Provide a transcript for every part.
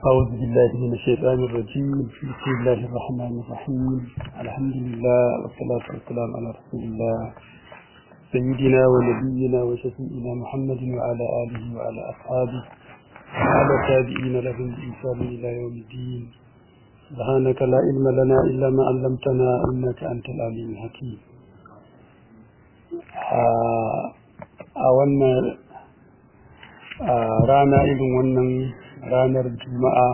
أعوذ بالله من الشيطان الرجيم بسم الله الرحمن الرحيم الحمد لله والصلاة والسلام على رسول الله سيدنا ونبينا وشفيئنا محمد وعلى آله وعلى أصحابه وعلى التابعين لهم بإنسان إلى يوم الدين سبحانك لا علم لنا إلا ما علمتنا إنك أنت العليم الحكيم a wannan rana irin wannan ranar juma'a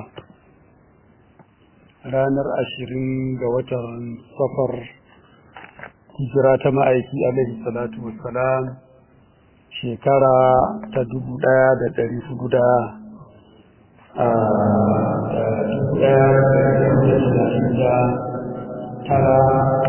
ranar ashirin ga watan safar hijira ta ma'aiki alaihi salatu wassalam shekara ta dubu ɗaya da ɗari hudu da da tara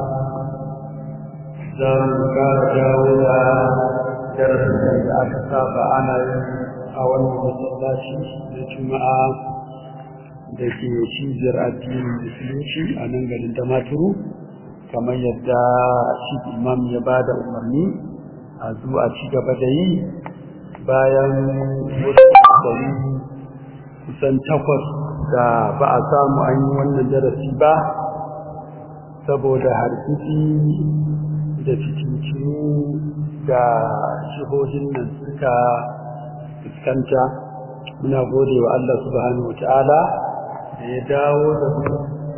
za mu kara dawo da darasin da aka saba ana yin a wannan masallaci da juma'a da ke cibiyar addinin musulunci a nan garin damaturu kamar yadda shi imam ya ba da umarni a zuwa ci gaba da yi bayan wasu shekaru kusan takwas da ba a samu an yi wannan darasi ba saboda harkiki da fitintinu da jihohin nan suka fuskanta muna gode wa Allah subhanahu wa ta'ala da ya dawo da mu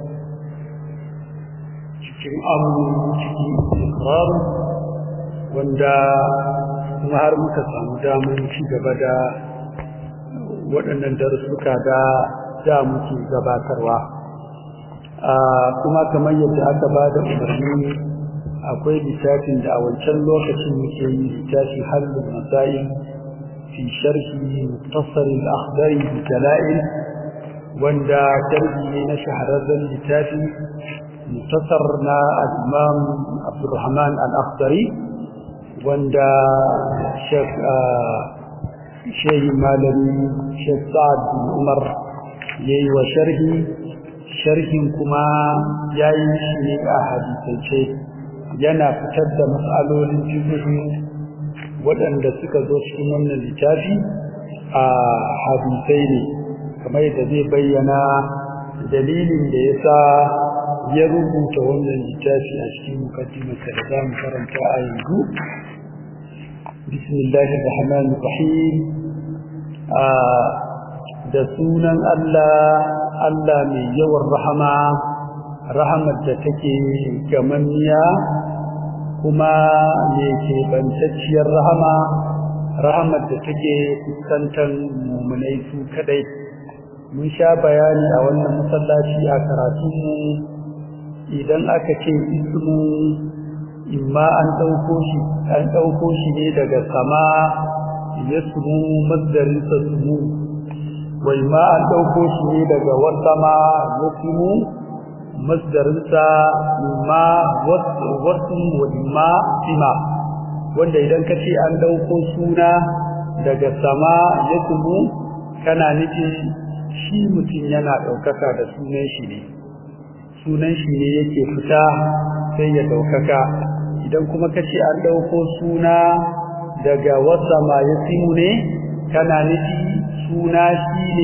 cikin amu cikin ikrar wanda kuma har muka samu damar ci gaba da waɗannan darussuka da da muke gabatarwa kuma kamar yadda aka ba da umarni akwai littafin da a wancan lokacin muke yi littafi halin masail في شرح مختصر الأخضر بالدلائل وندا تربي نشهر اللتافي مختصرنا الإمام عبد الرحمن الأخضري وندا شيخ شيخ مالمي شيخ سعد بن عمر يي وشرحي شرح كما ياي شيء أحاديثي yana fitar da matsalolin fiqh waɗanda suka zo cikin wannan littafi a hadisai ne kamar da zai bayyana dalilin da ya sa ya rubuta wannan littafi a cikin mukaddimarsa da za mu karanta a yanzu bismillahir rahmanir rahim da sunan Allah Allah mai yawan rahama rahamar da take gamanniya kuma me ke bantacciyar rahama rahamar da take fuskantar mumunai su kadai mun sha bayani a wannan masallaci a karatunmu idan aka ce ismu imma an ɗauko shi an ɗauko shi ne daga sama ya sumu masdarinsa sumu wa imma an ɗauko shi ne daga wasama ya sumu masdarinsa ma wasu ma sima wanda idan ka ce an ɗauko suna daga sama ya kuma kana nufin shi mutum yana ɗaukaka da sunan shi ne sunan shi ne yake fita sai ya ɗaukaka idan kuma ka ce an ɗauko suna daga wasa ma ya simu ne kana nufi suna shi ne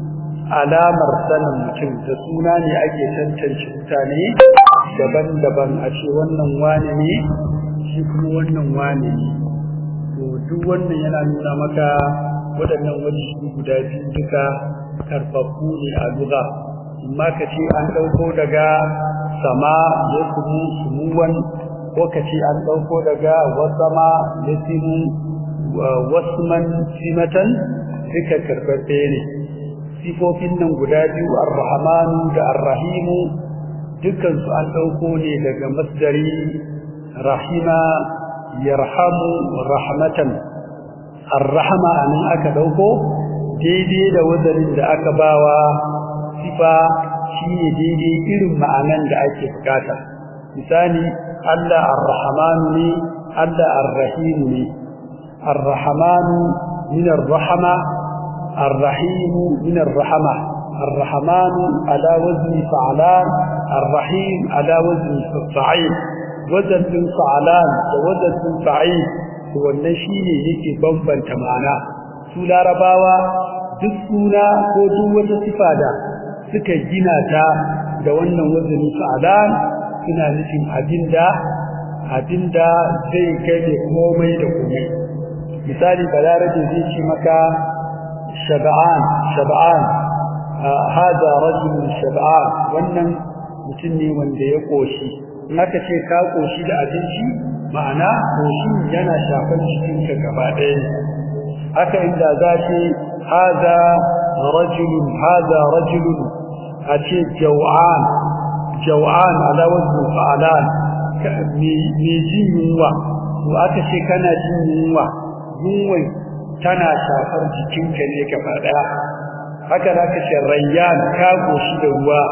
alamar sanin mutum da suna ne ake tantance mutane daban-daban a ce wannan wane ne shi kuma wannan wane ne to duk wannan yana nuna maka waɗannan wajibi guda biyu duka karfafu ne a lugha amma ka ce an ɗauko daga sama ya sumu sumuwan ko ka ce an ɗauko daga wasama ya simu wasman simatan duka karfafe ne sifofin nan guda biyu ar-rahmanu da ar-rahimu dukkan su an dauko ne daga masdari rahima yarhamu rahmatan ar-rahma anan aka dauko daidai da wazarin da aka bawa sifa shine daidai irin ma'anan da ake bukata misali Allah ar-rahmanu ne Allah ar-rahimu ne ar-rahmanu min ar-rahma الرحيم من الرحمة الرحمن على وزن فعلان الرحيم على وزن فعيل وزن فعلان ووزن فعيل هو النشي يكي بمبن تمانا su larabawa duk suna ko duk wata sifa da suka gina ta da wannan wazani fa'alan suna nufin abinda abinda zai gane komai da komai misali balarabe zai ce maka shab'an shab'an hada rajul shab'an wannan mutum ne wanda ya koshi in aka ce ka koshi da abinci ma'ana koshi yana shafan cikinka gaba ɗaya haka inda za ce hada rajul hada rajul a ce jaw'an jaw'an ala wazn fa'alan me jin yunwa to aka ce kana jin yunwa yunwai tana shafar jikinka ne gaba daya haka da kace rayyan ka goshi da ruwa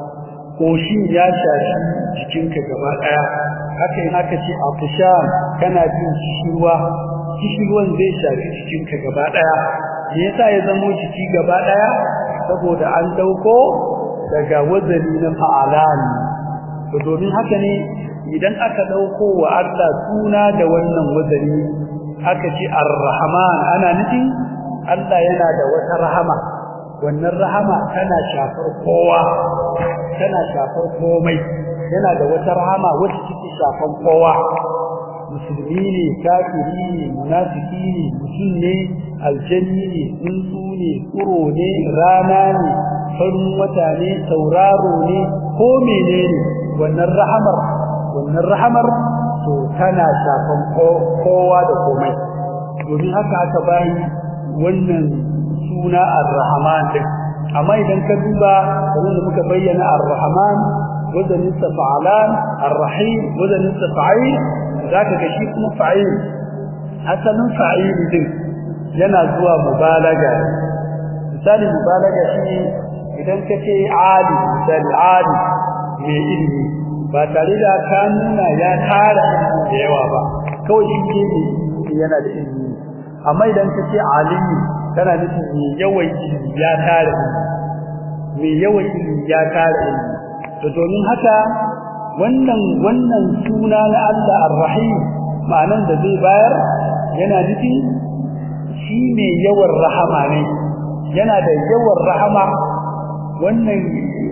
koshin ya shafi jikinka gaba daya haka in aka ce afshan kana jin kishirwa kishirwan zai shafi jikinka gaba daya me yasa ya zamo jiki gaba daya saboda an dauko daga wazani na fa'alan to domin haka ne idan aka dauko wa Allah suna da wannan wazani aka ce ar-rahman ana nufin Allah yana da wata rahama wannan rahama tana shafar kowa tana shafar komai yana da wata rahama wacce take shafan kowa musulmi ne kafiri ne munafiki ne mutum ne aljanni ne tsuntsu ne tsuro ne rana ne farin wata ne sauraro ne ko menene wannan rahamar wannan rahamar to tana shafan kowa da komai domin haka aka bayi wannan suna ar-rahman din amma idan ka duba kamar da muka bayyana ar-rahman wazanin sa fa'alan ar-rahim wazanin sa fa'il zaka ga shi kuma fa'il asalin fa'il din yana zuwa mubalaga misali mubalaga shi idan ka ce ali misali ali mai ilimi ba tare da ka nuna ya tara ilimi da yawa ba kawai shi ne yana da ilimi amma idan ka ce alimi kana nufin mai yawan ilimi ya tara ilimi mai yawan ilimi ya tara ilimi to domin haka wannan wannan suna na Allah Ar-Rahim ma'anan da zai bayar yana nufin shi mai yawan rahama ne yana da yawan rahama wannan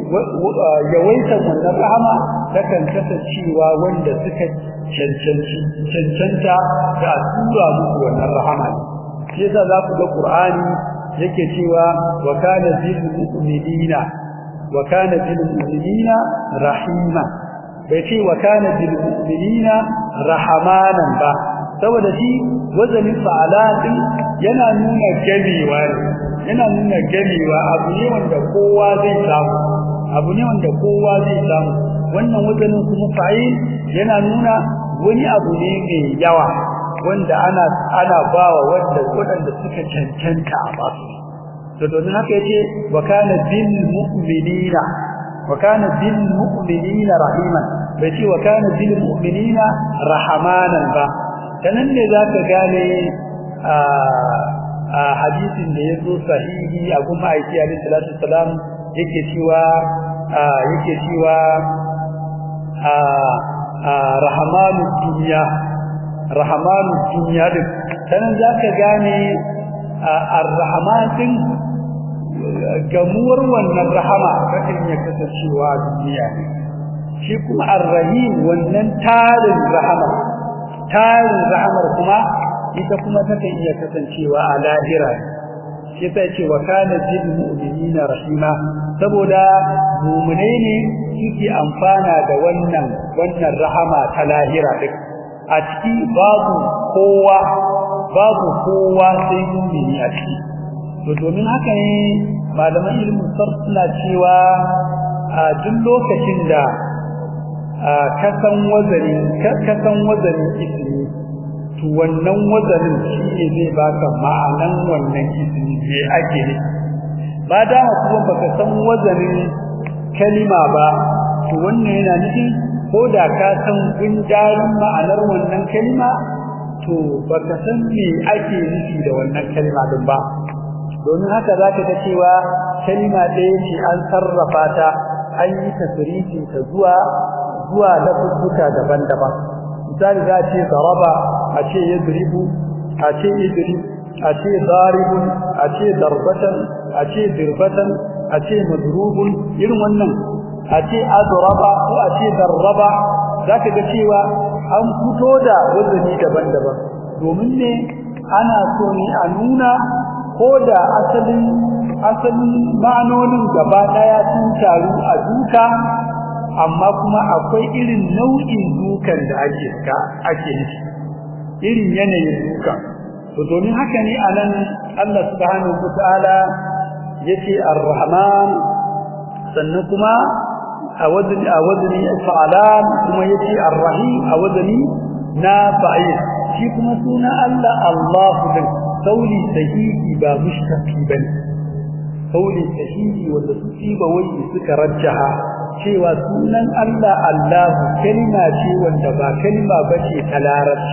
yawaitar wannan rahama takan kasancewa wanda suka cancanta da tura musu wannan rahama ne shi yasa za ku ga Qur'ani yake cewa wa kana bil mu'minina wa kana bil mu'minina rahima bai ce wa kana bil mu'minina rahamanan ba saboda shi wazanin fa'alatin yana nuna gamewa yana nuna gamewa abu ne wanda kowa zai samu abu ne wanda kowa zai samu wannan wazanin kuma fa'il yana nuna wani abu ne mai yawa wanda ana ana bawa wanda wadanda suka cancanta a basu to domin haka yace wa kana bil mu'minina wa kana bil mu'minina rahiman bai ce wa kana bil mu'minina rahamanan ba kanan ne zaka gane a a hadisin da yazo sahihi a kuma aiki alaihi salatu wasalam yake cewa yake cewa a rahamanu dunya rahamanu dunya din sanan zaka gane ar-rahman din gamuwar wannan rahama kakan ya kasancewa duniya ne shi kuma ar-rahim wannan tarin rahama tarin rahamar kuma ita kuma takan iya kasancewa a lahira shi sai ce wa kana bil mu'minina rahima saboda mu'minai ne suke amfana da wannan wannan rahama ta lahira duk a ciki babu kowa babu kowa sai mu'mini a ciki to domin haka ne malaman ilmin sarf suna cewa a duk lokacin da kasan wazani kasan wazanin ismi to wannan wazanin shi ne zai baka ma'anan wannan ismi me ake ne ba da kuma baka san wazanin kalima ba to wannan yana nufin ko da ka san gundarin ma'anar wannan kalima to baka san me ake nufi da wannan kalima din ba domin haka zaka ga cewa kalima ɗaya ce an sarrafa ta an yi tasrifin ta zuwa zuwa lafuzzuka daban-daban misali za a ce zaraba a ce yadribu a ce idrib a ce daribun a ce darbatan a ce dirbatan a ce madrubun irin wannan a ce adraba ko a ce darraba zaka ga cewa an fito da wazani daban-daban domin ne ana so ne a nuna ko da asalin asalin ma'anonin gaba daya sun taru a duka amma kuma akwai irin nau'in dukan da ake ka ake nufi irin yanayin duka to domin haka ne anan Allah subhanahu wataala yace ar-rahman sannan kuma a wazni a wazni fa'alan kuma yace ar-rahim a wazni na fa'il shi kuma suna Allah Allahu din sauli sahihi ba mushtaqi bane sauli sahihi wanda su ba wai suka rajjaha cewa sunan Allah Allahu kalma ce wanda ba kalma bace ta larabci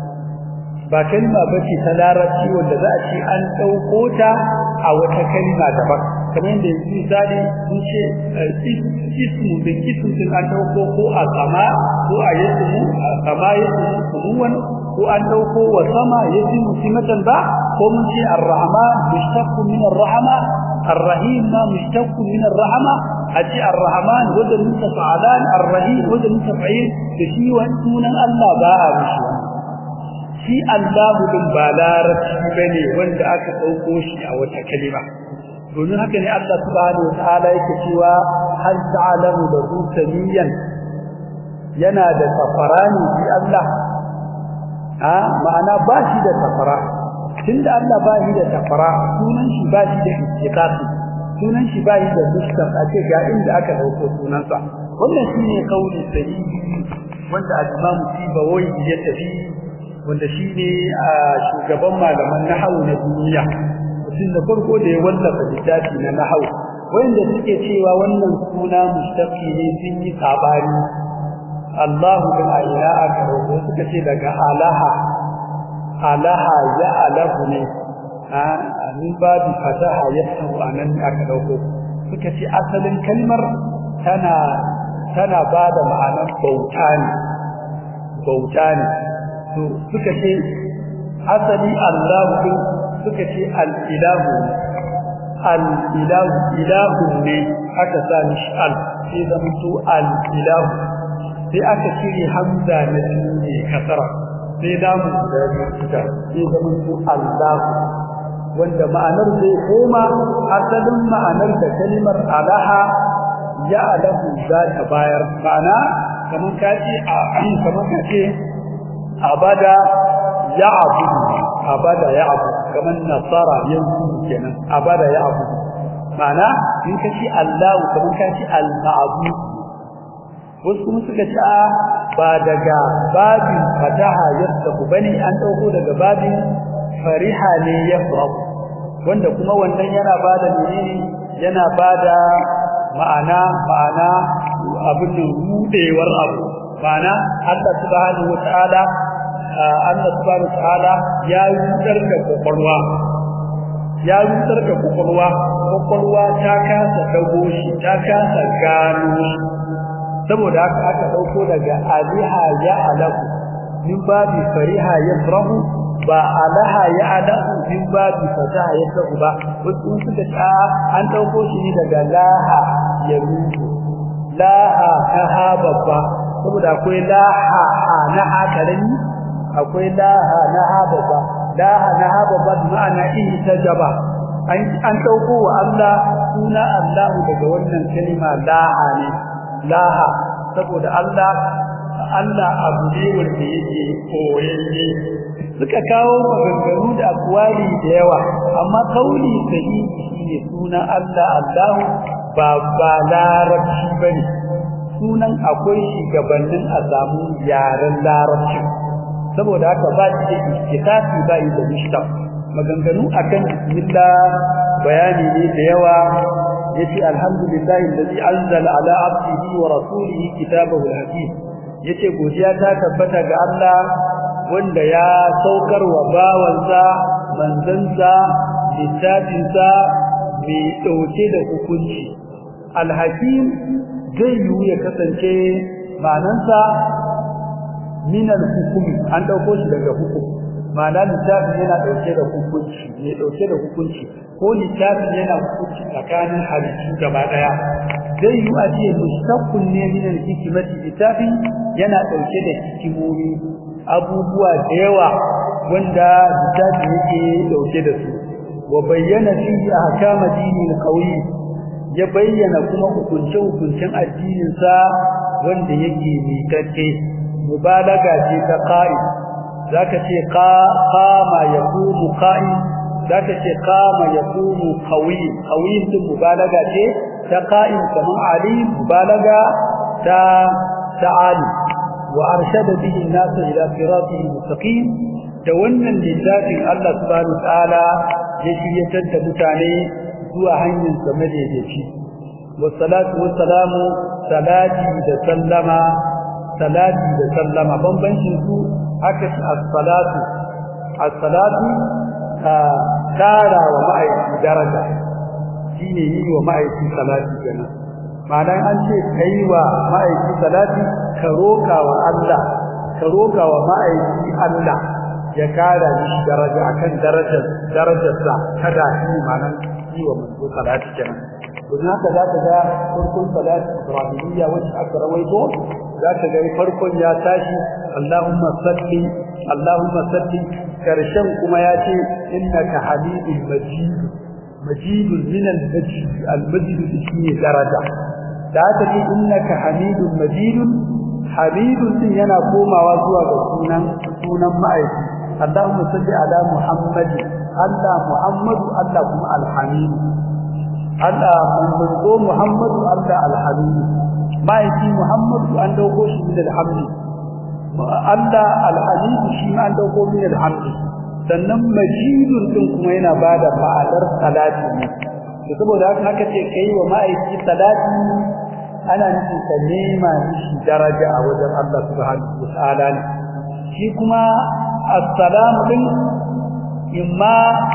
ba kalma bace ta larabci wanda za a ce an dauko ta a wata kalma daban kamar yadda yanzu misali mun ce ismu da ismu din an dauko ko a sama ko a yasmu a sama yasmu kumuwan ko an dauko wa sama yasmu simatan ba ko mun ce ar-rahman mushtaq min ar-rahma ar-rahim ma mushtaq min ar-rahma aji ar-rahman wajen mutafa'alan ar-rahim wajen mutafa'il da shi wani sunan Allah ba a mishi shi Allahu din ba larabci bane wanda aka dauko shi a wata kalima domin haka ne Allah subhanahu wataala yake cewa hal ta'lamu lahu samiyan yana da safarani shi Allah a ma'ana ba shi da safara tunda Allah ba shi da safara sunan shi ba shi da istiqaqi sunan shi ba shi da mushkar a ce ga inda aka dauko sunansa wannan shine kauli sahihi wanda al-Imam Sibawai ya tafi wanda shine shugaban malaman nahwu na duniya mutum da farko da ya wallafa littafi na nahwu wanda suke cewa wannan suna mushtaqi ne sun yi sabani Allahu bin aina aka rawo suka ce daga alaha alaha ya alahu ne a min babu fataha yasahu anan aka dauko suka ce asalin kalmar tana tana bada ma'anar bauta ne bauta ne to suka ce asali Allahu suka ce al-ilahu al-ilahu ilahu ne aka sa mishi al sai zamanto al-ilahu sai aka cire hamza na ne kasara sai damu da suka sai zamanto Allahu wanda ma'anar zai koma asalin ma'anar da kalimar alaha ya alahu za ta bayar ma'ana kamar kace a kamar kace abada ya abu abada ya abu kamar nasara yanzu kenan abada ya abu ma'ana in kace Allah kamar kace al-ma'bud wasu kuma suka ce ba daga babin fataha yasbu bane an dauko daga babin fariha ne yafrahu wanda kuma wannan yana bada menene yana bada ma'ana ma'ana abin rudewar abu ma'ana Allah subhanahu wataala Allah subhanahu wataala ya rudar da kokolwa ya rudar da kokolwa kokolwa ta kasa dago shi ta kasa gano shi saboda haka aka dauko daga aliha ya alahu min babi fariha yafrahu ba alaha ya alahu min babi fataha yafrahu ba wasu suka ta an dauko shi ne daga laha ya rudu laha ha babba saboda akwai laha na akarami akwai laha na babba laha na babba ma'ana ihtajaba an an dauko wa Allah suna Allah daga wannan kalma laha ne laha saboda Allah Allah abu ne wanda yake koyayye suka kawo maganganu da akwali da yawa amma kauli sahihi shine suna Allah Allah ba ba larabci bane sunan akwai shi gabanin a samu yaren larabci saboda haka ba shi da istitafi ba yi da mushtaq maganganu akan bismillah bayani ne da yawa yace alhamdulillahi alladhi anzala ala abdihi wa rasulihi kitabahu alhakim yace godiya ta tabbata ga Allah wanda ya saukar wa bawansa manzansa littafinsa mai dauke da hukunci alhakim zai yiwu ya kasance ma'anansa min alhukumi an dauko shi daga hukum ma'ana littafin yana dauke da hukunci ne dauke da hukunci ko littafin yana hukunci tsakanin halittu gaba daya zai yi a ce mustaqqun ne min al-hikmati littafin yana dauke da hikimomi abubuwa da yawa wanda littafin yake dauke da su wa bayyana fihi ahkama dinil qawi ya bayyana kuma hukunce hukuncen addinin sa wanda yake miƙaƙe mubalaga ce ta qa'i zaka ce qama yaqumu qa'i zaka ce qama yaqumu qawi qawi din mubalaga ce ta qa'i kaman ali mubalaga ta ta'ali wa arshada bihi an-nas ila siratihi mustaqim da wannan littafin Allah subhanahu wa ta'ala ya shiryatar da mutane zuwa hanyar sa madaidaici wassalatu wassalamu salati da sallama salati da sallama bambancin su aka ci as-salatu as-salatu tara wa ma'aiki daraja shine yi wa ma'aiki salati kenan ma'ana an ce kai wa ma'aiki salati ka roka wa Allah ka roka wa ma'aiki Allah ya kara shi daraja akan darajar darajarsa kada shi ma'anan yi wa manzo salati kenan don haka za ka ga farkon salati ibrahimiyya wacce aka rawaito za ka ga farkon ya tashi Allahumma salli Allahumma salli karshen kuma ya ce innaka hamidul majid majidun min al-majid al-majid shi daraja da haka ce innaka hamidul majidun hamidun din yana komawa zuwa ga sunan sunan ma'aiki Allahumma salli ala Muhammad Allah Muhammadu Allah kuma al-hamid Allah manzo Muhammadu Allah al-hamid ma'aiki Muhammadu an dauko shi min al-hamd Allah al-hamid shi ma an dauko min al-hamd sannan majidun din kuma yana bada ma'anar salati ne to saboda haka haka ce kai wa ma'aiki salati ana nufin ka nema shi daraja a wajen Allah subhanahu wa ta'ala ne shi kuma assalamu din imma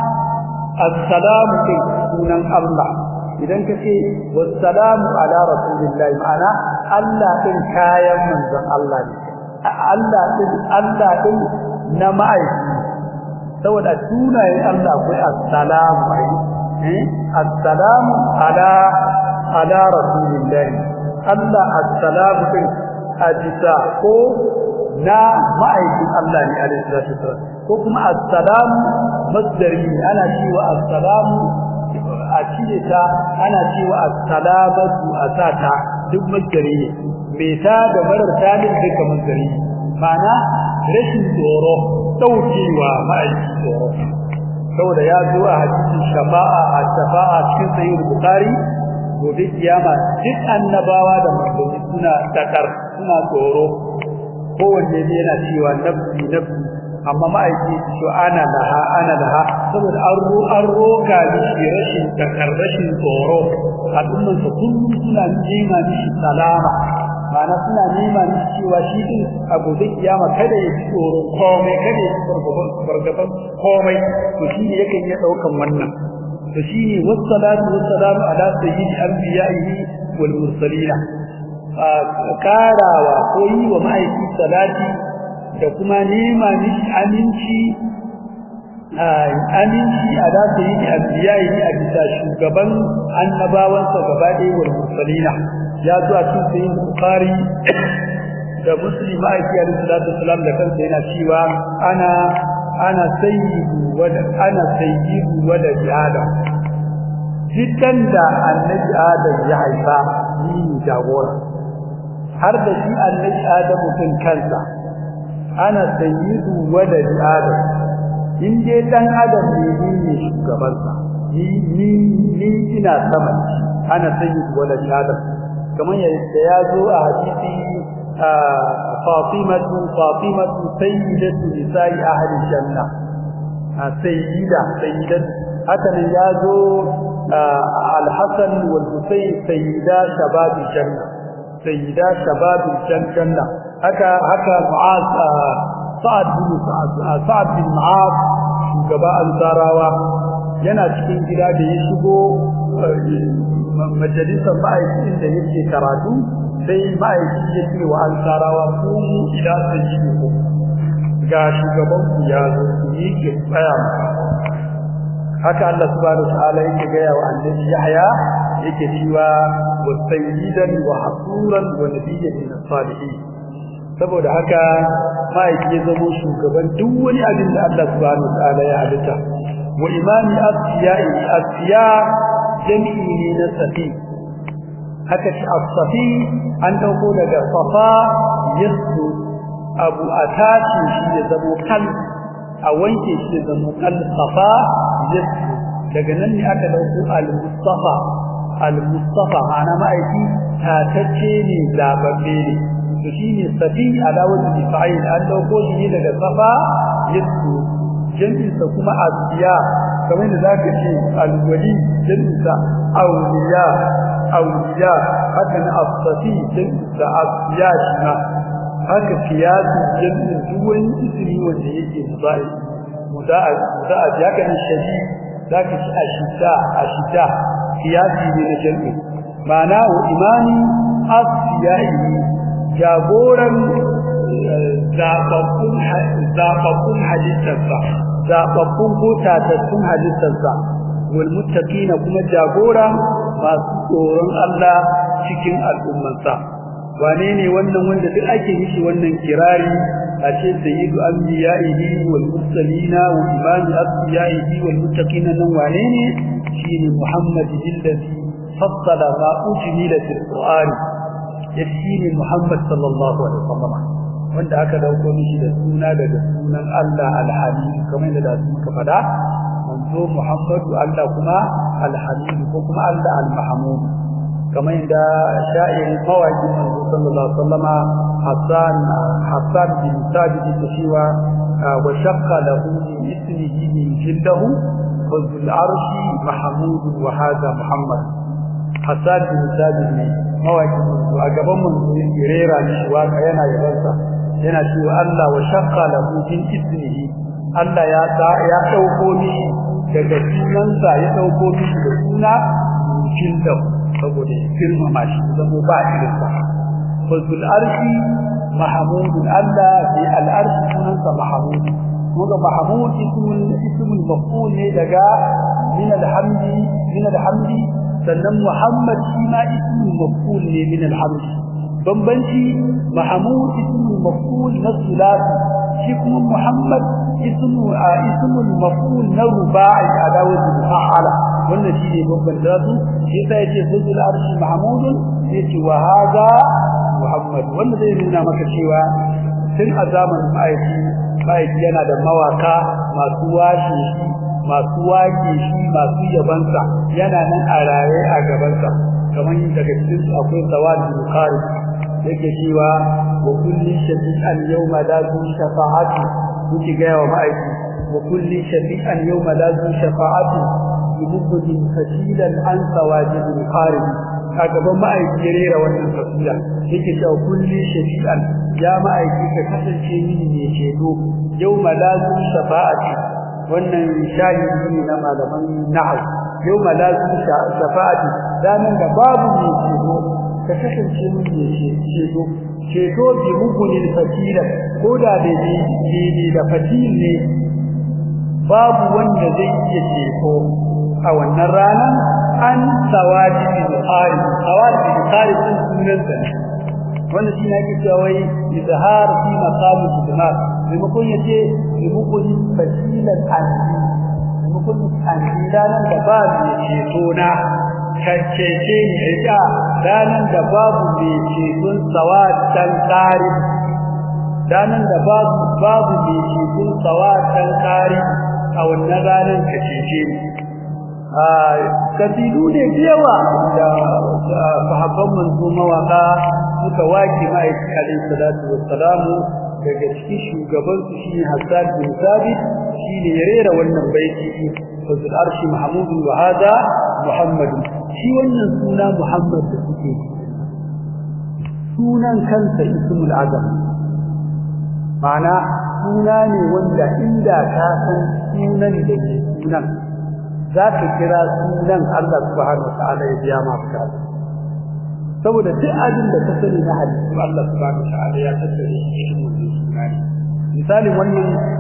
assalamu din sunan Allah idan ka ce wassalamu ala rasulillahi ma'ana Allah din kayan manzon Allah ne Allah din Allah din na ma'aiki saboda sunayen Allah akwai assalamu eh assalamu ala ala rasulillahi Allah assalamu din ajisa ko na ma'aikin Allah ne alaihi salatu wasallam ko kuma assalamu masdari ana cewa assalamu a cire ta ana cewa assalamatu asata duk masdari ne me ta da marar talib duka masdari ma'ana rashin tsoro daukewa ma'aikin tsoro saboda ya zo a hadisin shafa'a a shafa'a cikin sahih bukhari gobe kiyama duk annabawa da manzanni suna takar suna tsoro kowanne ne yana cewa nafsi nafsi amma ma'aiki to ana laha ana laha saboda an ro an roka mishi rashin takar rashin tsoro al'umman sa kullum suna nema mishi salama ma'ana suna nema mishi cewa shi din a gobe kiyama kada ya ji tsoron komai kada ya ji fargaban komai to shi ne yakan iya daukan wannan to shi ne wassalatu wassalamu ala sayyidi anbiya'ihi wal mursalina karawa ko yi wa ma'aiki salati da kuma nema mishi aminci aminci a da su yi anbiyayi a bisa shugaban annabawansa gaba ɗaya wal mursalina ya zo a cikin sayin bukhari da muslim ma'aiki alaihi salatu wasalam da kansa yana cewa ana ana sayyidu wa ana sayyidu wa da adam jikan da annabi adam ya haifa ni jagora har da shi annabi adamu din kansa ana sayyidu walad adam in dai dan adam ne ni ne shugaban sa ni ni ni ina sama ana sayyidu walad adam kamar yadda ya zo a hadisi Fatimatu Fatimatu sayyidatu nisa'i ahli janna sayyida sayyidatu haka ne ya zo al-Hasan wal Husayn sayyida shababi janna sayyida shababil janna haka haka mu'az sa'ad bin sa'ad bin mu'az shugaba ansarawa yana cikin gida da ya shigo majalisar ma'aikin da yake karatu sai ma'aikin ya ce wa ansarawa ku ila sayyidiku ga shugaban ku ya zo miƙe tsaya haka Allah subhanahu wa ta'ala yake ga wa annabi Yahya yake cewa wa sayyidan wa hasuran wa nabiyyan min salihin saboda haka ma'aiki ya zama shugaban duk wani abin da Allah subhanahu wa ta'ala ya halitta wa imami asfiya'i asfiya jami'i ne na safi haka shi as-safi an dauko daga safa yasu abu atashi shi ya zama kal a wanke shi ya zama kal safa yasu daga nan ne aka dauko al-mustafa al-mustafa ana ma'aiki tatacce ne zababbe ne to shine safi alawatu fa'il an dauko shi daga safa yasu jami'insa kuma asiya kamar da zaka ce alwali jami'insa awliya awliya haka na asfi jami'insa asiya shi ma haka kiyasu jami'in duk wani ismi wanda yake mudai muda'a muda'a ya kan shadi zaka ci ashita ashita kiyasi ne na jami'i ma'ana wa imani asiyai jagoran zaɓaɓɓun halittarsa zaɓaɓɓun ko tatattun halittarsa wal muttaqina kuma jagora masu tsoron Allah cikin al'ummansa wane ne wannan wanda duk ake mishi wannan kirari a ce sayyidu anbiya'ihi wal mursalina wa imami asbiya'ihi wal muttaqina nan wane ne shine Muhammad alladhi fassala ma ujmila fil Qur'an yace Muhammad sallallahu alaihi wasallam wanda aka dauko mishi da suna daga sunan Allah Al-Halim kamar yadda da muka fada manzo Muhammadu Allah kuma Al-Halim ko kuma Allah Al-Mahmud kamar yadda sha'iri mawaki manzo sallallahu alaihi wasallama Hassan Hassan bin Sabit da cewa wa shaqqa lahu min ismihi min jildahu fa zul arshi mahmud wa hadha Muhammad Hassan bin Sabit ne mawaki manzo a gaban manzo yake rera mishi waka yana yabansa yana cewa Allah wa shaqqa lahu min ismihi Allah ya ya dauko mishi daga sunansa ya dauko mishi da suna jinda saboda girmama shi zama ba irin sa fazul arshi mahmud Allah bi al arshi sunansa mahmud kuma mahmud ismul ismul maf'ul ne daga min al hamdi min al hamdi sannan muhammad shi ma ismul maf'ul ne min al hamdi bambanci mahmud ismul maf'ul na sulasi shi kuma muhammad ismu a ismul maf'ul na ruba'i adawatu fa'ala wannan shine bambanta su shi sai yace sujul arshi mahmud yace wa hada muhammad wannan zai nuna maka cewa tun a zamanin aiki aiki yana da mawaka masu washe shi masu wake shi masu yabansa yana nan a raye a gabansa kamar daga cikin su akwai sawad bukhari yake cewa wa kulli shafi'an yawma la zu shafa'ati kuke ga wa ma'aiki wa kulli shafi'an yawma la zu shafa'ati yubudin fasilan an sawajid al-qarib a gaban ma'aiki ya rera wannan fasila yake cewa kulli shafi'an ya ma'aiki ka kasance mini ne ceto yawma la zu shafa'ati wannan shahidi ne na malaman nahwu yawma la zu shafa'ati ranan da babu ne ceto ka kasance mun ne ceto ceto bi mugunin fatila ko da da ne da fatil ne babu wanda zai iya ceto a wannan ranar an sawaji bin qari sawaji bin qari sun sunan sa wannan shi ne cewa wai izhar fi maqam al-jamaal maimakon yace maimakon fasilan anji maimakon anji ranar da ba mai ceto na kaccece ni rika ranan da babu mai ceton sawatan kari ranan da babu babu mai ceton sawatan kari a wannan ranan kaccece ni a kasidu ne yawa da sahabban manzo mawaka suka waki ma'aiki alaihi salatu wassalamu daga cikin shugaban su shine Hassan bin Sabit shine ya rera wannan baiti fazil arshi mahmud wa hada muhammad shi wannan suna muhammad da suke sunan kansa ismul azam ma'ana suna ne wanda inda ka san sunan da ke sunan za ka kira sunan Allah subhanahu wataala ya biya ma bukata saboda duk abin da ka sani na hadisi Allah subhanahu wataala ya tattare shi cikin wannan suna ne misali wannan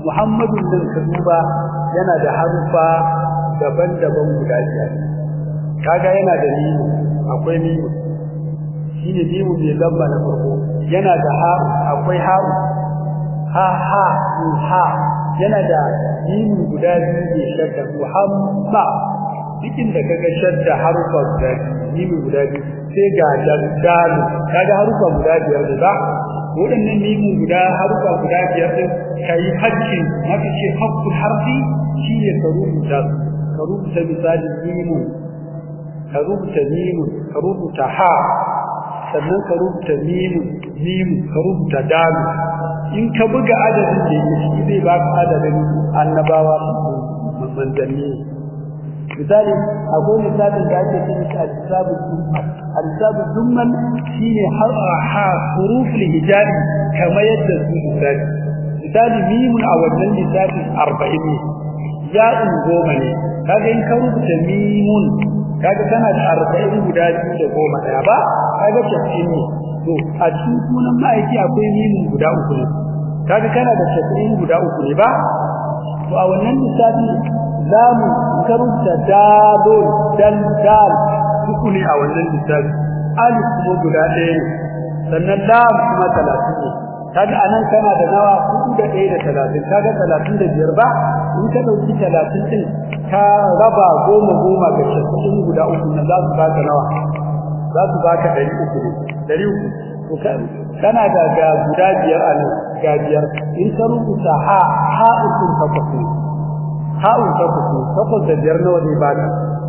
muhammadun nan ka duba yana da harufa daban-daban guda biyar kaga yana da mimu akwai mimu shine mimu mai lamba na farko yana da ha akwai ha ha ha ha yana da mimu guda biyu ne shadda muhamma cikin da kaga shadda harufa guda mimu guda biyu sai ga dalu kaga harufa guda biyar da ba waɗannan mimu guda harufa guda biyar din kai hajji mafi ce haqqul harfi shine ka rubuta ka rubuta misali mimu ka rubuta mimu ka rubuta ha sannan ka rubuta mimu mimu ka rubuta dalu in ka buga adadin da yake shi zai baka adadin annabawa manzanni misali akwai misalin da ake cikin shi al-hisabul dummal al-hisabul dummal shine har ha huruf al-hijabi kamar yadda su misali misali mimun a wannan misali 40 ne ya'un goma ne kaga in ka rubuta mimun kaga kana da 40 guda biyu da goma daya ba kaga tafsir ne to a cikin sunan ma'aiki akwai mimun guda uku ne kaga kana da tafsir guda uku ne ba to a wannan misali zamu karanta dalol dal dal uku ne a wannan lissafi alif kuma guda ɗaya ne sannan lam kuma talatin ne kaga anan kana da nawa uku da ɗaya da talatin kaga talatin da biyar ba in ka ɗauki talatin ɗin ka raba goma goma ga casa'in guda uku na za su baka nawa za su baka ɗari uku ne ɗari uku to kana da ga guda biyar a nan ga biyar in ka rubuta ha ha ukun takwas ne ha'un takwas ne takwas da biyar nawa zai baka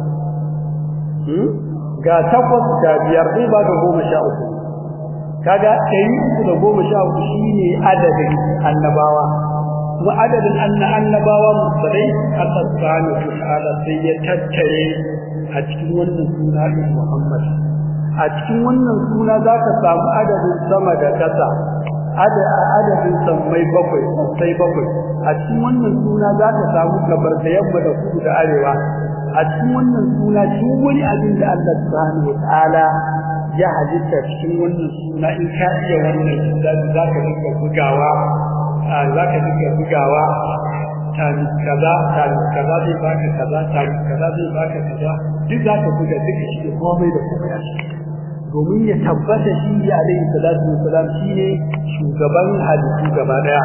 ga takwas da biyar zai baka goma sha uku kaga ɗari uku da goma sha uku shine adadin annabawa kuma adadin annabawa musulai Allah subhanahu wa ta'ala sai ya tattare a cikin wannan suna ɗin Muhammad a cikin wannan suna zaka samu adadin sama da ƙasa adadin sammai bakwai sai bakwai a cikin wannan suna za ka samu gabar da yamma da kudu da arewa a cikin wannan suna duk wani abin da Allah subhanahu wataala ya halitta cikin wannan suna in ka iya wannan suna za ka dinga bugawa za ka dinga bugawa tani kaza tani kaza zai baka kaza tani kaza zai baka kaza duk za ka buga duka shi komai da komai a ciki domin ya tabbata shi ya alaihi salatu wassalam shine shugaban hadisi gaba daya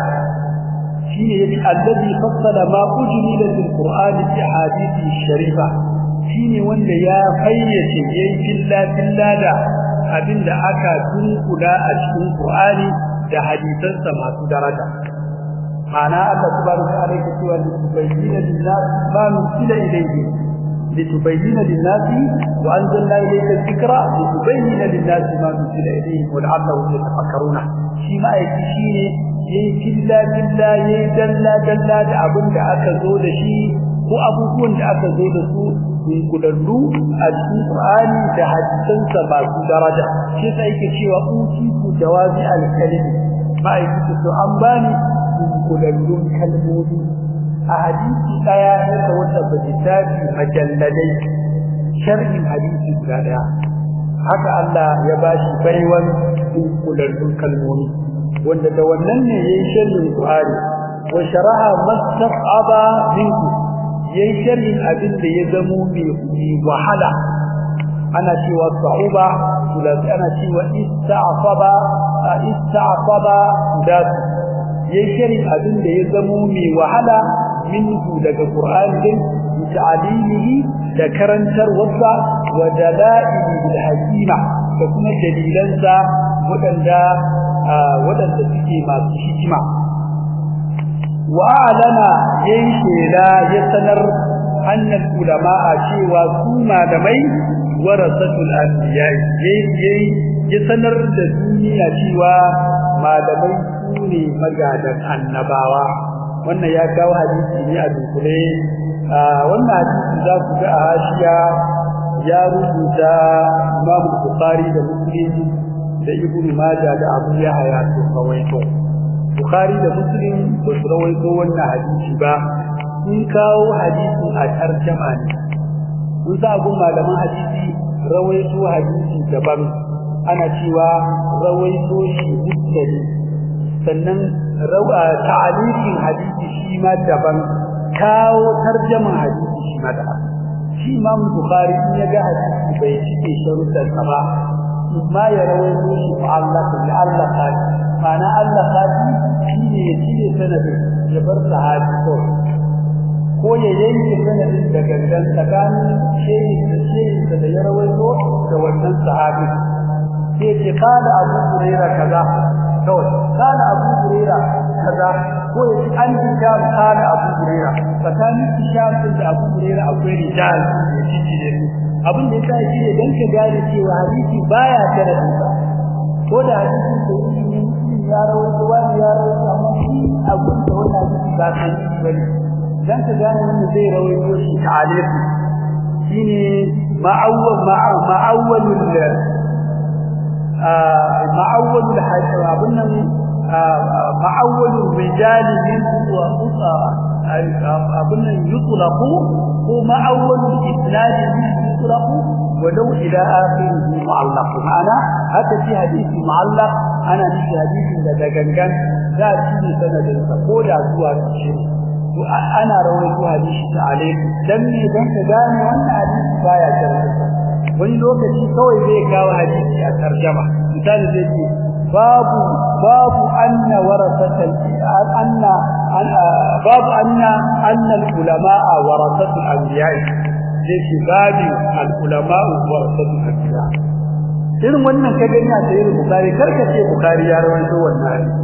shine yace allazi fassala ma ujmila fil qur'an fi hadithi sharifa shine wanda ya fayyace yayin filla filla da abinda aka tunkula a cikin qur'ani da hadisansa masu daraja ma'ana Allah subhanahu wa ta'ala yake cewa litubayyana lin-nas ma nusila ilayhi لتبين للناس وأنزلنا إليك الذكرى لتبين للناس ما نزل إليهم ولعلهم يتفكرون شيما يكشيني yayi killa killa yayi dalla dalla da abin da aka zo da shi ko abubuwan da aka zo da su dunkulallu a cikin Qur'ani da hadisansa masu daraja shi sai yake cewa uti ku jawazi al-kalimi ma'aikatu to an bani dunkulallun kalmomi a hadisi daya yadda wanda bajitabi majalladai sharhin hadisi guda daya haka Allah ya bashi baiwan dunkulallun kalmomi wanda da wannan ne yayin sharhin Qur'ani wa sharaha mastaqaba minku yayin sharhin abin da ya zamo mai wahala ana cewa sa'uba sulasi ana cewa ista'faba ista'faba da yayin sharhin abin da ya zamo mai wahala minhu daga Qur'ani din ta'alimihi da karantar wasa wa dalailihi bil hakima da kuma dalilansa wadanda wadanda suke masu hikima wa alana yayin shela ya sanar annal ulama cewa su malamai warasatul anbiya yayin ya sanar da duniya cewa malamai su ne magadan annabawa wannan ya kawo hadisi ne a dunkule wannan hadisi za ku ga a hashiya ya rubuta Imam Bukhari da Muslim da Ibn Majah da Abu Yahya to kawaito Bukhari da Muslim ba su rawaito wannan hadisi ba sun kawo hadisin a tarjama ne sun sa gun malaman hadisi rawaito hadisi daban ana cewa rawaito shi mutsali sannan rawa ta'aliqin hadisi shi ma daban kawo tarjaman hadisi shi ma daban shi Imam Bukhari ya ga hadisi bai cike sharuɗan sa ba amma ya rawaito shi Allah da Allah kadi mana Allah kadi shi ne ya cire sanadin ya bar sahabi ko ko ya yanke sanadin da gangan tsakanin shehi da shehi da ya rawaito da wannan sahabi sai ce kana Abu Hurairah kaza kawai kana Abu Hurairah kaza ko ya ce an ja kana Abu Hurairah tsakanin Hisham da Abu Hurairah akwai rijal da shi ne abin da yasa shi ne dan ka gane cewa hadisi baya tare da ko da hadisi da yi ya rawaito wani ya rawaito amma shi abin da wannan hadisi ba san shi bane dan ka gane wanda zai rawaito shi ta'alifi shine ma'awwal ma'awwalul ma'awwalul hadith abin nan ma'awwalul rijal min wa abin nan yutlaqu ko ma'awwalul isnad min yutlaqu ولو إلى آخره معلق معنا هذا في حديث معلق أنا في حديث ده دغنغان ذا في سند الفقود أزوا الشيء ana rawaito hadisi ta alaikum dan me dan ka gane wannan hadisi baya karanta wani lokaci kawai zai kawo hadisi a tarjuma misali zai ce babu babu anna warasatal anna babu anna anna ulama warasatul anbiya zai ce babu al ulama warasatul anbiya irin wannan ka gani a sayyid bukhari karka ce bukhari ya rawaito wannan hadisi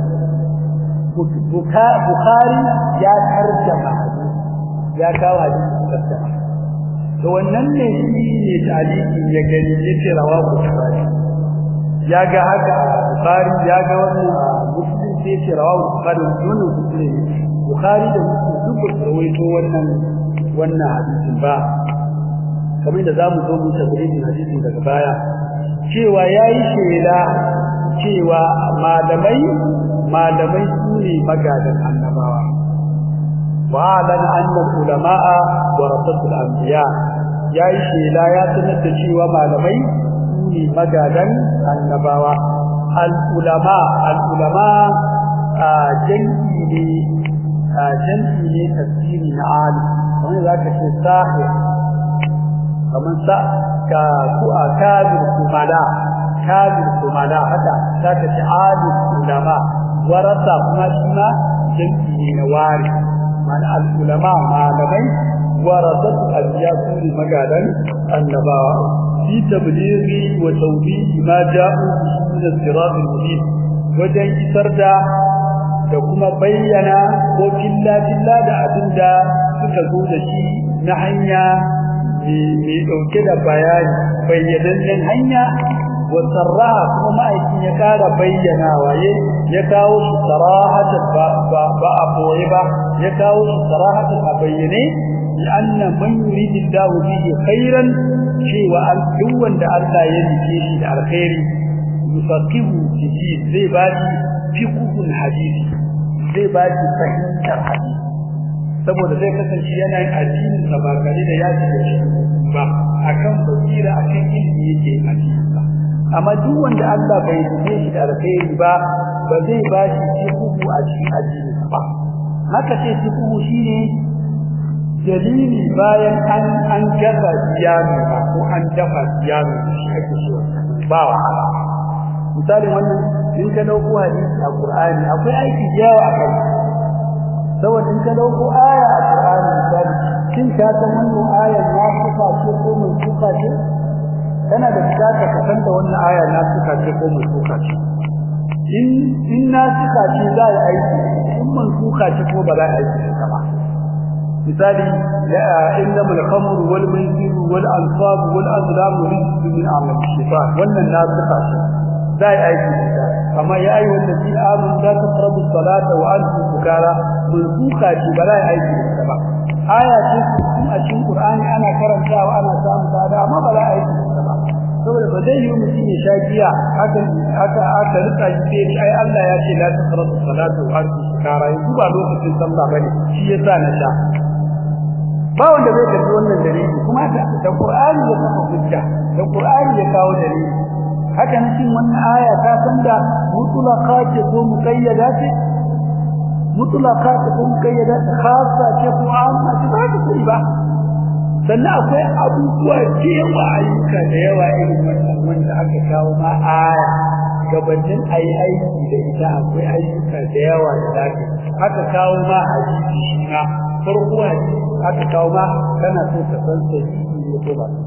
Bukhari ya tarjama ya kawo hadisi tarjama to wannan ne shi ne taliki ya gani yace rawa Bukhari ya ga haka Bukhari ya ga wannan Muslim sai yace rawa Bukhari wannan Muslim Bukhari da Muslim duk ba rawaito wannan wannan hadisin ba kamar da zamu zo mu tabbatin hadisin daga baya cewa yayi shela cewa malamai malamai su ne magadan annabawa wa lan anna ulama'a warasatul anbiya yayi shela ya sanar da cewa malamai su ne magadan annabawa al ulama al ulama a janki ne a janki ne tafsiri na ali kamar zaka ce sahih kamar sa ka ku akabir kumala kabir kumala haka zaka ce ali ulama warasa kuma shi ma jinki ne na wari mana al-ulama malamai warasatu al-yasu magadan annabawa fi tablighi wa tawbihi ma ja'u min al-sirat al-mubin wajen isar da da kuma bayyana ko filla filla da abinda suka zo da shi na hanya mai dauke da bayani bayyanannen hanya wasarra kuma ma'aikin ya kara bayyana waye ya kawo shi sarahatan ba ba ba a boye ba ya kawo shi sarahatan a bayyane anna man yuridillahu bihi khairan cewa an duk wanda Allah ya nike shi da alkhairi yufaqihu fihi zai ba shi fiqhul hadisi zai ba shi fahimtar hadisi saboda zai kasance yana yin addinin sa ba kare da ya ci shi ba akan basira akan ilimi yake addini ba amma duk wanda Allah bai nufe shi da alkhairi ba ba zai ba shi fiqhu a cikin addini ba haka ce fiqhu shine dalili bayan an an gaza siyami ko an dafa siyami shi ake so ba wahala misali wannan in ka dauko hadisi a Qur'ani akwai aiki yawa a kai saboda in ka dauko aya a Qur'ani misali kin ka san wannan aya na kuka ce ko mun kuka ce kana da bukata ka san da wannan aya na suka ce ko mun suka ce in in na suka ce za a aiki in mun suka ce ko ba za a aiki ta ba misali innama al-khamru wal maisiru wal ansab wal azlam rizqun min amal shaytan wannan na suka ce za a aiki ta amma ya ayi wanda fi amun da ta tarabu salata wa antum sukara mun suka ce ba za a aiki ta ba aya ce a cikin Qur'ani ana karantawa ana samu sada amma ba za a aiki ta ba saboda ba zai yi mutum ya sha giya haka haka aka rika shi sai ai Allah ya ce la taqrabu salatu wa antum sukara yanzu ba lokacin sallah bane shi yasa na sha ba wanda zai karbi wannan dalili kuma da Qur'ani ya kafa hujja da Qur'ani ya kawo dalili haka nan shin wannan aya ta san da mutlaqa ce ko muqayyada ce mutlaka ta kun kayyada khassa ce ko amma ce ba ta sani ba sannan akwai abubuwa da yawa ayyuka da yawa irin wannan wanda aka kawo ma aya gabanin ayi aiki da ita akwai ayyuka da yawa da zaka aka kawo ma hadisi shi ma farko hadisi aka kawo ma kana so ka san sai ne ko ba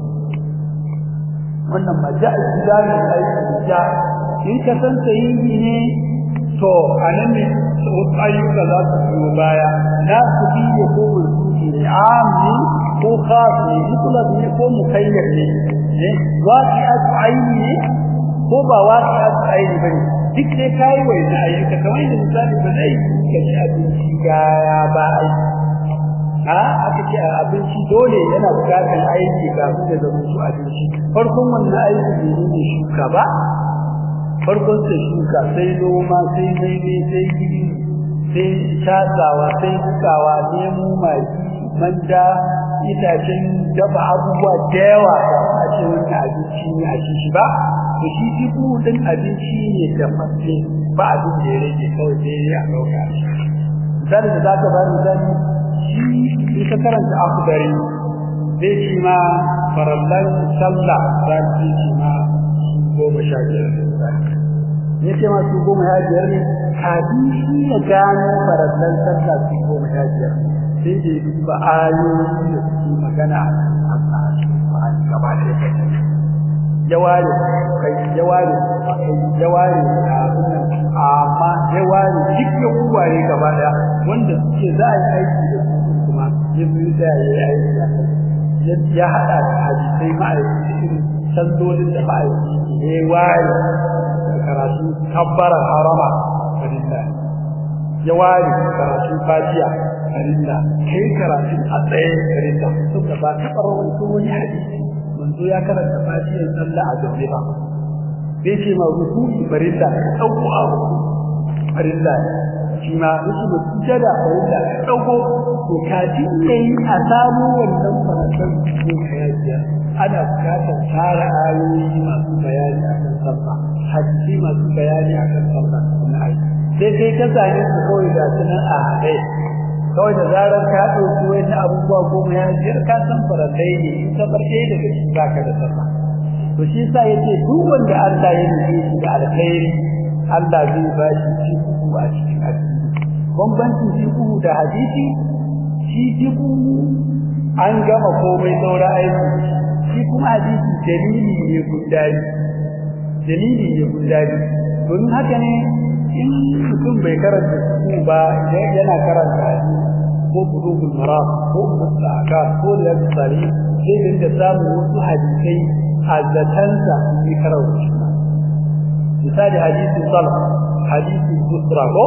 wannan ma ja'a gidanin aiki da in ka san sai ne to anan ne wasu ayyuka za su biyo baya na su biyo ko mulki ne amni ko khas ne mutlaq ne ko mukayyar ne ne waqi'at aini ne ko ba waqi'at aini bane duk dai kai wai na ayyuka kamar da misali ba zai ka ci abinci ga ba aiki a aka ce abinci dole yana bukatar aiki kafin da zama su abinci farkon wannan aiki ne ne shuka ba farkon sai shuka sai noma sai daidai sai gidi sai tatsawa sai bukawa nemo mai manja itacen dafa abubuwa da yawa a ce wani abinci ne a ci shi ba to shi dubu din abinci ne da fasse ba abin da ya rage kawai sai ya dauka misali da zaka ba misali shi in ka karanta akhdari zai ci ma farallan sallah za ci ma goma sha biyar ya ce masu goma ya biyar ne kafin shi ya gano farallan sallah su goma ya biyar sai da ya duba ayoyi da suke magana a kan Allah gaba da ya ware kai ya ware kai ya ware amma ya ware duk ya uwaye gaba daya wanda suke za a yi aiki da su kuma ya zo da ya yi aiki da ya hada da hadisai ma'aikaci irin sallolin da ma'aikaci ya ware karatu kabbarar harama farilla ya ware karatu fatiha farilla kai karatu a tsaye farilla saboda ba taɓa rawaito wani hadisi manzo ya karanta fatihar sallah a zaune ba bai ce ma rukuki farilla ka dauko a farilla shi ma ruku sujada farilla ka dauko to kafin yayi a samu wannan farantan ko kayajiya ana bukatar tara ayoyi masu bayani akan sallah hadisi masu bayani akan sallah na ai sai kai ka same su kawai da sunan a haɗe kawai da zarar ka ɗauki wani abubuwa goma ya biyar ka san farallai ne in ka bar ɗaya daga cikin baka da sallah to shi yasa yace duk wanda Allah ya nufi shi da alkhairi Allah zai ba shi fiqhu a cikin addini bambancin fiqhu da hadisi shi fiqhu an gama komai saura aiki shi kuma hadisi dalili ne gudari dalili ne gudari don haka ne in mutum bai karanta fiqhu ba yana karanta ko bulugul maram ko mustaqam ko da tsari sai dinga samu wasu hadisai azzatansa ne karauci misali hadisin salaf hadisin busra ko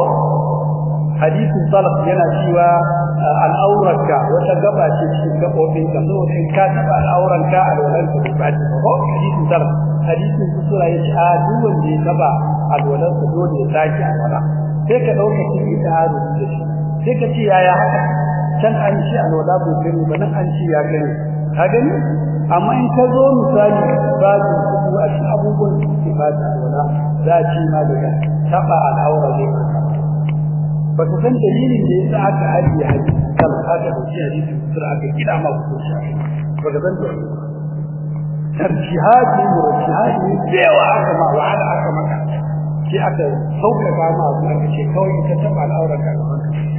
hadisin salaf yana cewa al'aurarka wata gaba ce cikin gabobin ka so in ka taba al'auranka alwalan ka ba ta ko hadisin salaf hadisin busra yace a duk wanda ya taba alwalan ka dole ya saki alwala sai ka dauka cikin da haru da shi sai ka ce yaya haka can an ce alwala bai gani ba nan an ce ya gani ka gani amma in ka zo misali ba su a cikin abubuwan da suke ba da alwala za ci ma daga taba al'aura ne ba ka san dalilin da yasa aka ajiye hadisi kan aka dauki hadisi sura aka kida ma ku shi ba ka san dalilin tarjihati murjihati cewa aka ma wa'ala aka maka sai aka sauƙaƙa ma abu aka ce kawai ka taba al'aura ka gaban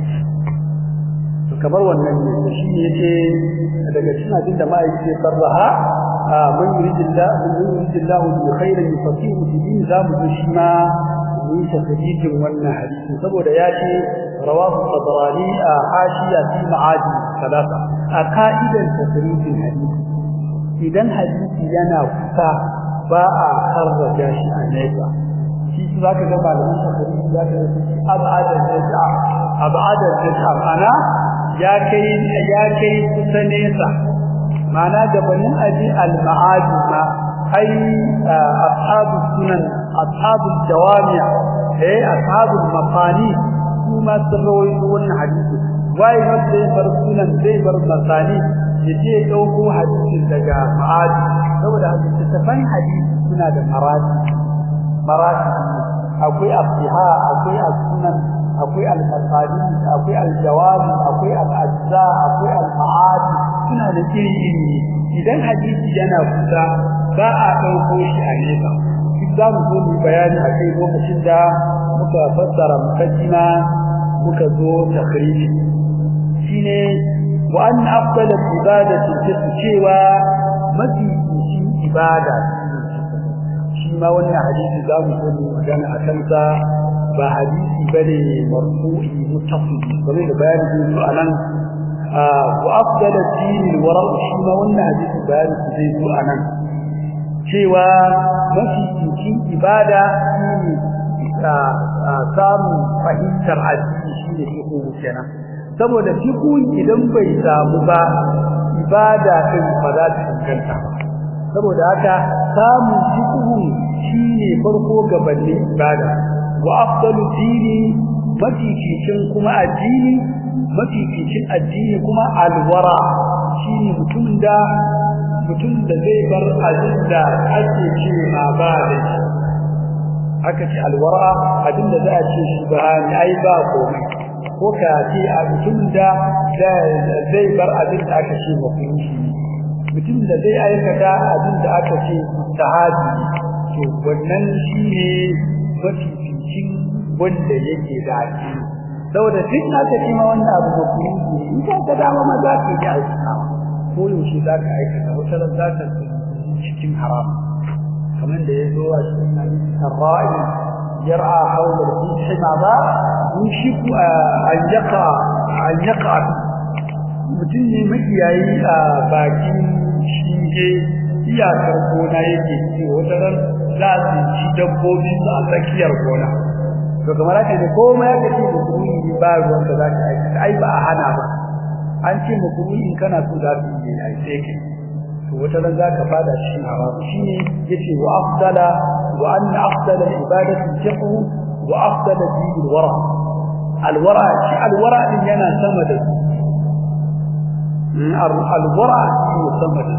kamar wannan ne shi ne yace daga cikin abin da ma'aikaci ya sarraha man yuridillah man yuridillah bi khairin yufaqihu fi din zamu ji shi ma mun tafsirin wannan hadisi saboda ya ce rawahu tabarani a hashiya fi ma'adi salasa a ka'idan tafsirin hadisi idan hadisi yana kusa ba a karraja shi a nesa shi zaka ga malaman tafsiri zaka ga abadan nesa abadan nesa ana ya kai ya kai kusa nesa mana gabanin aji al-ma'adi ma ai ashabu sunan ashabu jawami eh ashabu mafani kuma sarrawi wannan hadisi wai wanda ya bar sunan zai bar masani yaje dauko hadisin daga ma'adi saboda hadisin hadisi suna da marati marati akwai abdiha akwai as-sunan akwai al-maqadim akwai al-jawab akwai al-ajza akwai al-ma'ad suna da iri idan hadisi yana kusa ba a dauko shi a nesa duk za mu zo mu bayani a kai lokacin da muka fassara mukaddima muka zo takhriji shine wa an afdal ibadati tasu cewa mafi ibada shi ma wannan hadisi za mu zo mu magana a kansa ba hadisi bane marfu'i muttasil kamar da bayani zai zo anan wa afdal ad-din al-wara shi ma wannan hadisi bayani zai zo anan cewa mafi cikin ibada shine samun fahimtar addini shine fiqhu kenan saboda fiqhu idan bai samu ba ibada din ba za ta inganta saboda haka samun fiqhu shine farko gabanin ibada wa afdalu dini mafificin kuma addini mafificin addini kuma alwara shine mutum da mutum da zai bar abin da ake ce ma ba da shi aka ce alwara abin da za a ce shi ba ni ai ba komai ko ka ce a mutum da zai bar abin da aka ce mafi mutum da zai aikata abin da aka ce sahabi to wannan shine mafificin wanda yake da addini saboda duk aka ce ma wannan abu mafi in ka ga dama ma za ka yi aikata ko yaushe za ka aikata wata ran za ka cikin haram kamar da ya zo a cikin hadisi sarra'i yar'a hawla al-fihi ma ba yushiku an yaqa an yaqa mutum ne makiyayi a bakin shinge iyakar gona yake ce wata ran za su ci dabbobi su a tsakiyar gona to kamar haka ne komai aka ce da kuma ba ruwan da za ka aikata ai ba a hana ba an ce muku in kana so za su yi ai sai kai to wata ran za ka fada shi haram shine yace wa afdala wa anna afdala ibadati fiqhu wa afdala din wara alwara shi alwara din yana sama da alwara shi sama da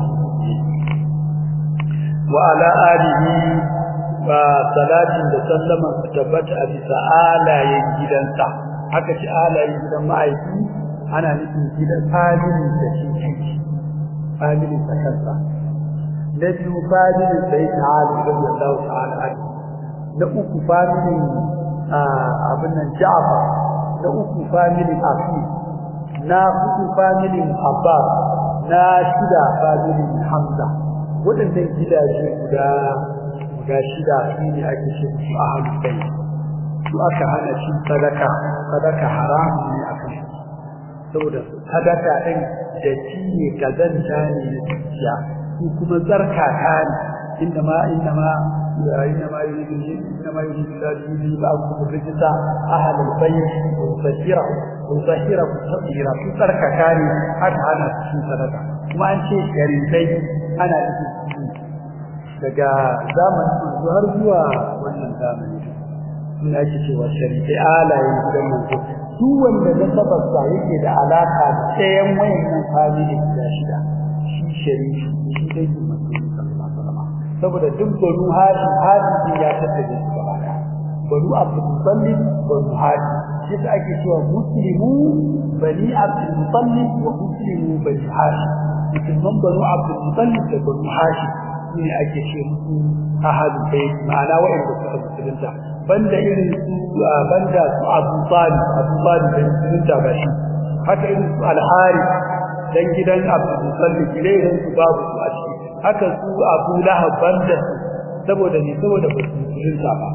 wa ala alihi wa salatin da sallama tabbata a bisa alayen gidansa haka ci alayen gidan ma'aiki ana nufin gidan familin da shi kanki familin sa kansa na biyu familin sai ta hali radiyallahu ta'ala anhu na uku familin abin nan Ja'far na uku familin Afi na hudu familin Abbas na shida familin Hamza waɗannan gidaje guda guda shida su ne ake ce su ahlul bayt su aka hana shi sadaka sadaka haram ne akan shi saboda sadaka din da ci ne kazanta ne na zuciya su kuma zarkaka ne inda ma inda ma inda ma yuridu inda ma yuridu da yuridu ba ku rijisa ahal albayt wa tahira wa tahira ku tahira su zarkaka ne haka ana cikin sadaka kuma an ce sharifai ana cikin daga zamanin manzo har zuwa wannan zamani ina ake cewa sharifai alayen gidan manzo su wanda nasabarsa yake da alaka da tsayen wayannan family guda shida shi sharifi shi dai manzo sallallahu alaihi wasallam saboda duk banu hashim hashim ya tattaje su gaba daya banu abdul muttalib banu hashim shi da ake cewa muslimu bani abdul muttalib wa muslimu bani hashim musulman banu abdul muttalib da banu hashim ne ake ce musu ahadu bai ma'ana wa'anda suka musulunta banda irin su banda su Abu Talib Abu Talib da musulunta ba shi haka irin su Al-Hari dan gidan Abu Talib irin su babu su a ciki haka su Abu Lahab banda saboda ne saboda ba su musulunta ba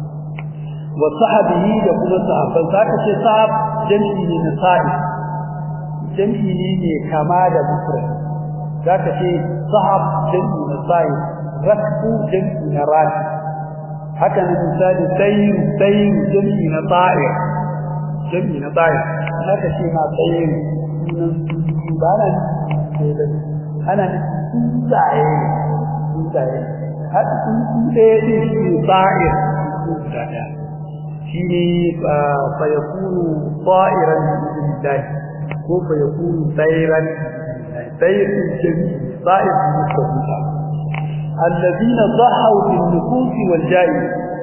wa sahabihi da kuma sahabban zaka ce sahab jami'i ne na sa'i jami'i ne ne kama da mufrad zaka ce sahab jami'i na sa'i rakbu jami'i na rafi haka ne misali sayr sayr jami'i na ta'i jami'i na ta'i haka ce ma sayr sunan ba nan ana tsaye tsaye haka sun tsaye din shi ta'i tsaye shine fa yakunu ta'iran billahi ko fa yakunu sayran sayr jami'i ta'ir mustaqim الذين ضحوا بالنفوس والجاه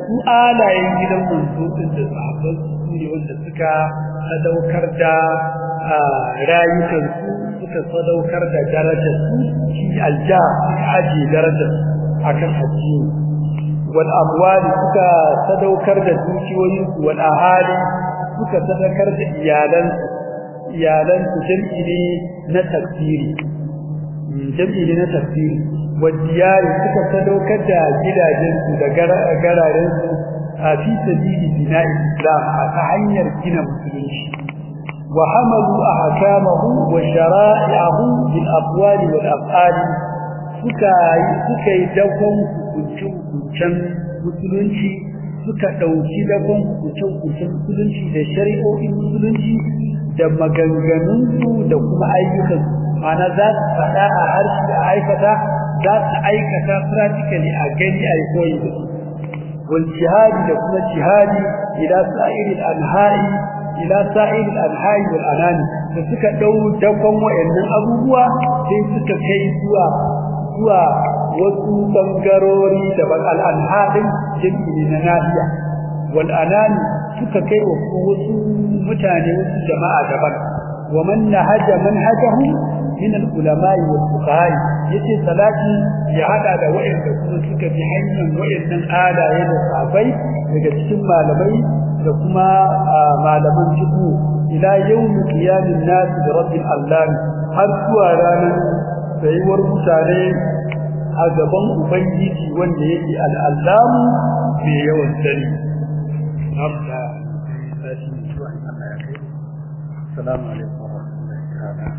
su alayen gidan manzo din da sahabban su ne wanda suka sadaukar da rayukan su suka sadaukar da darajar su shi alja aji darajar akan addini wal amwali suka sadaukar da dukiyoyin su wal ahali suka sadaukar da iyalan iyalan su jam'i ne na tafsiri jam'i ne na tafsiri wal diyari suka sadaukar da gidajen su da gararen su a fi sabili bina'i islam a ta hanyar gina musulunci wa hamalu ahkamahu wa shara'i'ahu bil aqwali wal af'ali suka suka yi dakon hukuncin musulunci suka dauki dakon hukuncin musulunci da shari'o'in musulunci da maganganun su da kuma ayyukan ana za su faɗa a harshe da aikata za su aikata practically a gani a koyi da su wal jihadi da kuma jihadi ila sa'iril anha'i ila sa'iril anha'i wal anani da suka dau dakon wayannan abubuwa sai suka kai zuwa zuwa wasu bangarori da bal al-anha'in jami'i na nahiya wal anani suka kai wa wasu mutane wasu jama'a daban wa man nahaja manhajahu min al-ulama'i wal fuqaha yace salati ya hada da wayanda kuma suka bi hanyar wayannan alaye da sabai daga cikin malamai da kuma malaman fiqh ila yawm qiyamin nas bi rabbil alamin har zuwa ranar tsayuwar mutane a gaban ubangiji wanda yake al-allamu mai yawan sani Assalamu alaikum